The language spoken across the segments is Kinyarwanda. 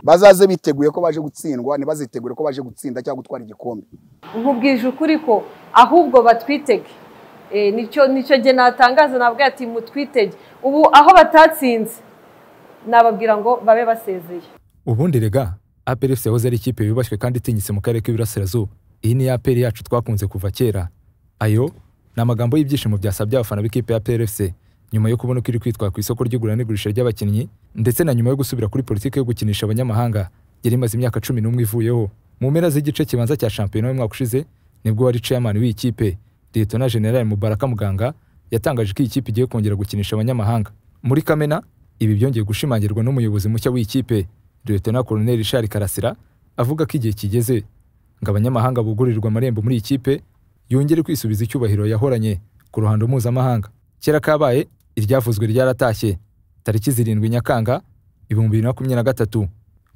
bazaze biteguye ko baje gutsindwa ntibazitegure ko baje gutsinda cyangwa gutwara igikombe nkubwije ukuri ko ahubwo batwitege Eh, nicyo nicyo jye natangaza nababwira ati mutwitege ubu aho batatsinze nababwira ngo babe basezeye ubundi rega aperi efuse yahoze ari ikipe yubashywe kandi itinyitse mu karere k'iburasirazuba iyi ni aperi yacu twakunze kuva kera ayo ni amagambo y'ibyishimo byasabye abafana b'ikipe ya aperi efuse nyuma yo kubona uko iri kwitwara ku isoko ry'igura n'igurisha ry'abakinnyi ndetse na nyuma yo gusubira kuri politiki yo gukinisha abanyamahanga yari imaze imyaka cumi n'umwe ivuyeho mu mpera z'igice kibanza cya shampiyona y'umwaka ushize nibwo wari ceyamani w'iyi kipe liyetona generali mubaraka muganga yatangaje ko iyi kipe igiye kongera gukinisha abanyamahanga muri kamena ibi byongeye gushimangirwa n'umuyobozi mushya w'ikipe liyetona koloneli Richard karasira avuga ko igihe kigeze ngo abanyamahanga bugurirwe amarembo muri iyi kipe yongere kwisubiza icyubahiro yahoranye ku ruhando mpuzamahanga kera kabaye iryavuzwe ryaratashye tariki zirindwi nyakanga ibihumbi bibiri na makumyabiri na gatatu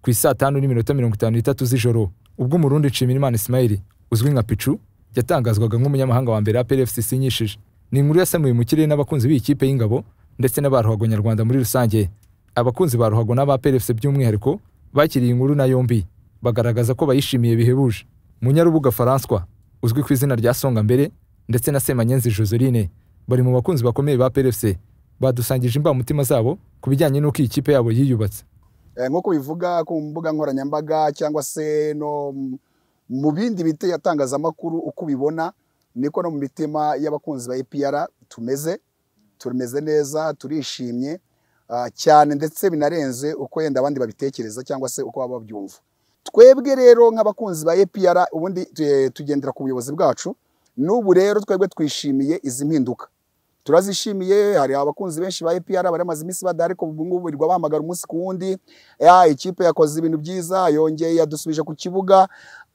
ku isaa tanu n'iminota mirongo itanu n'itatu z'ijoro ubwo umurundi nshimirimana ismail uzwi nka picu yatangazwaga nk'umunyamahanga wa mbere aperi efuse isinyishije ni inkuru yasamuye mu kirere n'abakunzi b'iyi kipe y'ingabo ndetse na ba ruhago nyarwanda muri rusange abakunzi ba ruhago n'aba aperi efuse by'umwihariko bakiriye inkuru na yombi bagaragaza ko bayishimiye bihebuje munyarubuga faranswa uzwi ku izina rya songa mbere ndetse na semanyenzi joseline bari mu bakunzi bakomeye ba aperi efuse badusangije imbamutima zabo ku bijyanye n'uko iyi kipe yabo yiyubatse Eh, nk'uko bivuga ku mbuga nkoranyambaga cyangwa se no m- mu bindi bite yatangazamakuru uko ubibona niko no mu mitima y'abakunzi ba APR tumeze tumeze neza turishimye ah, cyane ndetse binarenze uko yenda abandi babitekereza cyangwa se uko baba babyumva twebwe rero nk'abakunzi ba APR ubundi eh, tugendera ku buyobozi bwacu n'ubu rero twebwe twishimiye izi mpinduka turazishimiye hari abakunzi benshi ba APR bari bamaze iminsi badahari ariko ubu ngubu birirwa bahamagara umunsi ku wundi ya ikipe yakoze ibintu byiza yongeye yadusubije ku kibuga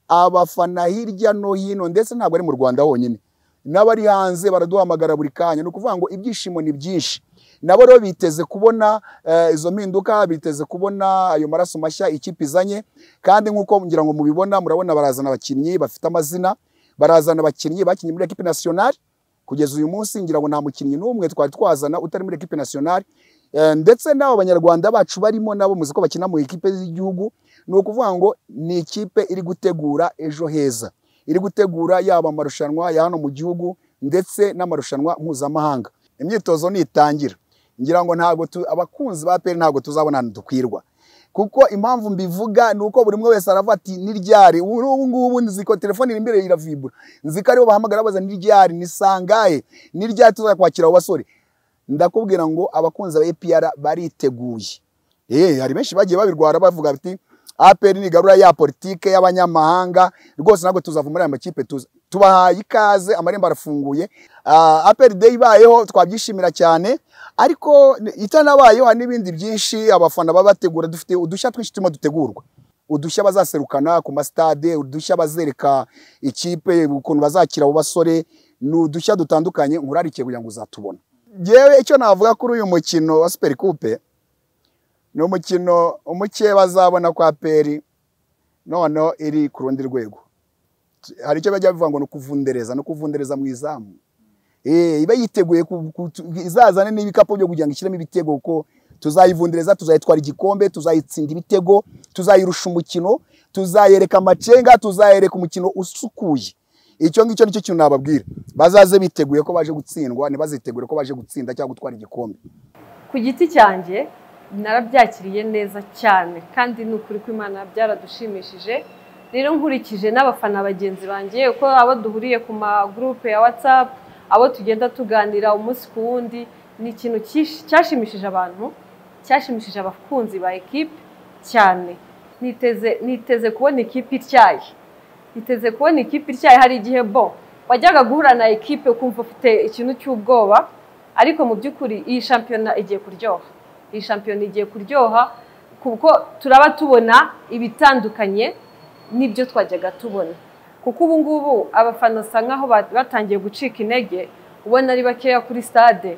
abafana hirya no hino ndetse ntabwo ari mu Rwanda honyine n'abari hanze baraduhamagara buri kanya ni ukuvuga ngo ibyishimo ni byinshi nabo rero biteze kubona eh, izo mpinduka biteze kubona ayo maraso mashya ikipe izanye kandi nk'uko ngira ngo mubibona murabona barazana abakinnyi bafite amazina barazana abakinnyi bakinnye muri ekipe nasiyonari kugeza uyu munsi ngira ngo nta mukinnyi n'umwe twari twazana utari muri ekipe nasiyonari Eh, ndetse n'abo banyarwanda bacu barimo nabo muzi ko bakina mu ikipe y'igihugu ni ukuvuga ngo ni ikipe iri gutegura ejo heza iri gutegura yaba amarushanwa ya hano mu gihugu ndetse n'amarushanwa mpuzamahanga imyitozo nitangira ngira ngo ntabwo tu- abakunzi ba peri ntabwo tuzabona ahantu dukwirwa kuko impamvu mbivuga ni uko buri umwe wese aravuga ati ni ryari ubu ngubu nzi ko telefone iri imbere iravibura nzi ko aribo bahamagara baza ni ryari ni sangahe ni ryari tuzajya kwakira abo basore ndakubwira ngo abakunzi ba APR bariteguye eh hari benshi bagiye babirwara bavuga bati APR ni garura ya politike y'abanyamahanga rwose ntabwo tuzava muri aya makipe tuza tubahaye ikaze amarembo arafunguye Ah, APR day ibayeho twabyishimira cyane ariko itanabayeho hari n'ibindi byinshi abafana baba bategura dufite udushya twinshi turimo dutegurwa udushya bazaserukana ku masitade udushya bazereka ikipe ukuntu bazakira abo basore ni udushya dutandukanye nkurarikiye kugira ngo uzatubona Jewe icyo navuga kuri uyu mukino wa Super Coupe ni umukino umuke bazabona kwa peri noneho iri ku rundi rwego hari icyo bajya bivuga ngo ni ukuvundereza no kuvundereza mu izamu Eh, iba yiteguye ku- ku- tu- izazane n'ibikapu byo kugira ngo ishyiremo ibitego kuko tuzayivundereza tuzayitwara igikombe tuzayitsinda ibitego tuzayirusha umukino tuzayereka amacenga tuzayereka umukino usukuye icyo ngicyo nicyo kintu nababwira bazaze biteguye ko baje gutsindwa ntibazitegure ko baje gutsinda cyangwa gutwara igikombe ku giti cyanjye narabyakiriye neza cyane kandi ni ukuri ko imana byaradushimishije rero nkurikije n'abafana bagenzi banjye uko abo duhuriye ku magurupe ya watsapu abo tugenda tuganira umunsi ku wundi ni ikintu cyish- cyashimishije abantu cyashimishije abakunzi ba ekipe cyane niteze niteze kubona ikipe ityaye niteze kubona ikipe ityaye hari igihe bo wajyaga guhura na ekipe ukumva ufite ikintu cy'ubwoba ariko mu by'ukuri iyi shampiyona igiye kuryoha iyi shampiyona igiye kuryoha kuko turaba tubona ibitandukanye n'ibyo twajyaga tubona kuko ubu ngubu abafana basa nkaho ba- batangiye gucika intege ubona ari bakeya kuri stade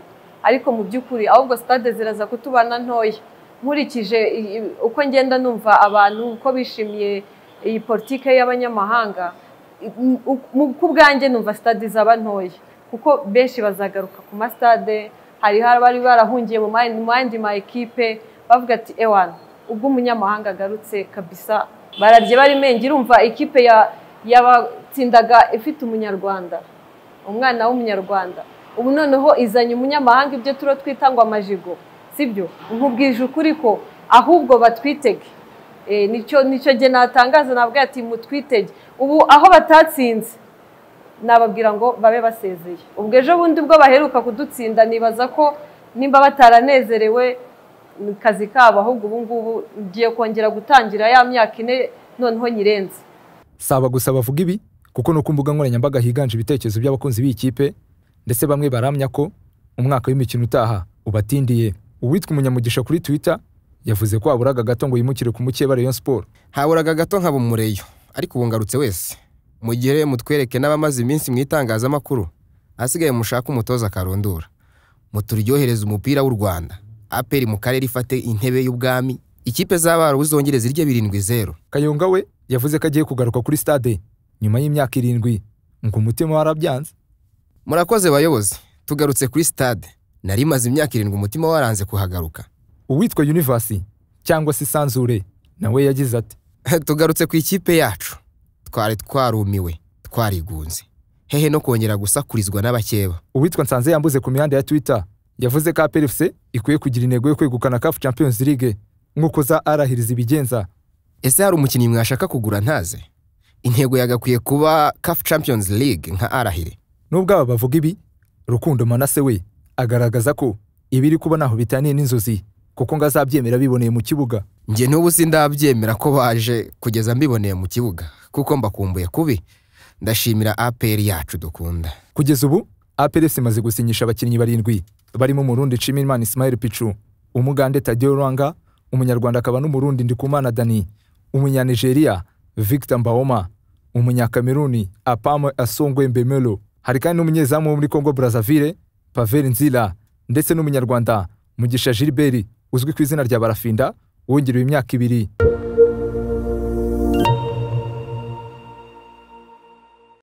ariko mu by'ukuri ahubwo stade ziraza kutubana ntoya nkurikije i- i- uko ngenda numva abantu uko bishimiye iyi politike y'abanyamahanga i- mu- ku bwanjye numva stade zaba ntoya kuko benshi bazagaruka ku masitade hariho abari barahungiye mu ma- mu yandi ma ekipe bavuga ati ewana ubwo umunyamahanga agarutse kabisa bararye barimenye urumva ikipe ya- yabatsindaga ifite umunyarwanda umwana w'umunyarwanda ubu noneho izanye umunyamahanga ibyo turo twita ngo amajigo sibyo nkubwije ukuri ko ahubwo batwitege Eh, nicyo nicyo gihe natangaza nabwo ati mutwitege ubu aho batatsinze nababwira ngo babe basezeye ubwo ejo bundi bwo baheruka kudutsinda nibaza ko nimba bataranezerewe mu kazi kabo ahubwo ubu ngubu ngiye kongera gutangira ya myaka ine noneho nyirenze saba gusa bavuga ibi kuko ni uko mbuga nkoranyambaga higanje ibitekerezo by'abakunzi b'ikipe ndetse bamwe baramya ko umwaka w'imikino utaha ubatindiye uwitwa umunyamugisha kuri twitter yavuze ko haburaga gato ngo yimukire ku mukeba Rayon Sport haburaga gato nkaba umureyo ariko ubu ngarutse wese mugire mutwereke n'abamaze iminsi mu itangazamakuru hasigaye mushake umutoza akarondora muturyohereze umupira w'u rwanda aperi mu karere ifate intebe y'ubwami ikipe z'abarubu zongere zirye birindwi zeru Kayonga we yavuze ko agiye kugaruka kuri stade nyuma y'imyaka irindwi ngo umutima warabyanze murakoze bayobozi tugarutse kuri stade nari maze imyaka irindwi umutima waranze kuhagaruka uwitwa Universe cyangwa se Sanzure nawe yagize ati tugarutse ku ikipe yacu twari twarumiwe twarigunze hehe no kongera gusakurizwa n'abakeba uwitwa nsanze yambuze ku mihanda ya twitter yavuze ko apr fc ikwiye kugira intego yo kwegukana caf champions league nk'uko za arahiriza ibigenza ese hari umukinnyi mwashaka kugura ntaze intego yagakwiye kuba caf champions league nka arahire nubwo aba bavuga ibi rukundo manase we agaragaza ko ibiri kuba ntaho bitaniye n'inzozi kuko ngo azabyemera biboneye mu kibuga njye n'ubu sindabyemera ko baje kugeza mbiboneye mu kibuga kuko mbakumbuye kubi ndashimira apr yacu dukunda kugeza ubu apr fc imaze gusinyisha abakinnyi barindwi barimo umurundi nshimiyimana ismail pichu umugande tadeo rwanga umunyarwanda akaba n'umurundi ndikumana dani umunyanigeriya victor mbaoma umunyakameruni apame asongwe mbemelo hari kandi n'umunyezamu wo muri congo brazzaville pavel nzira ndetse n'umunyarwanda mugisha gilbert uzwi ku izina rya barafinda wongerewe imyaka ibiri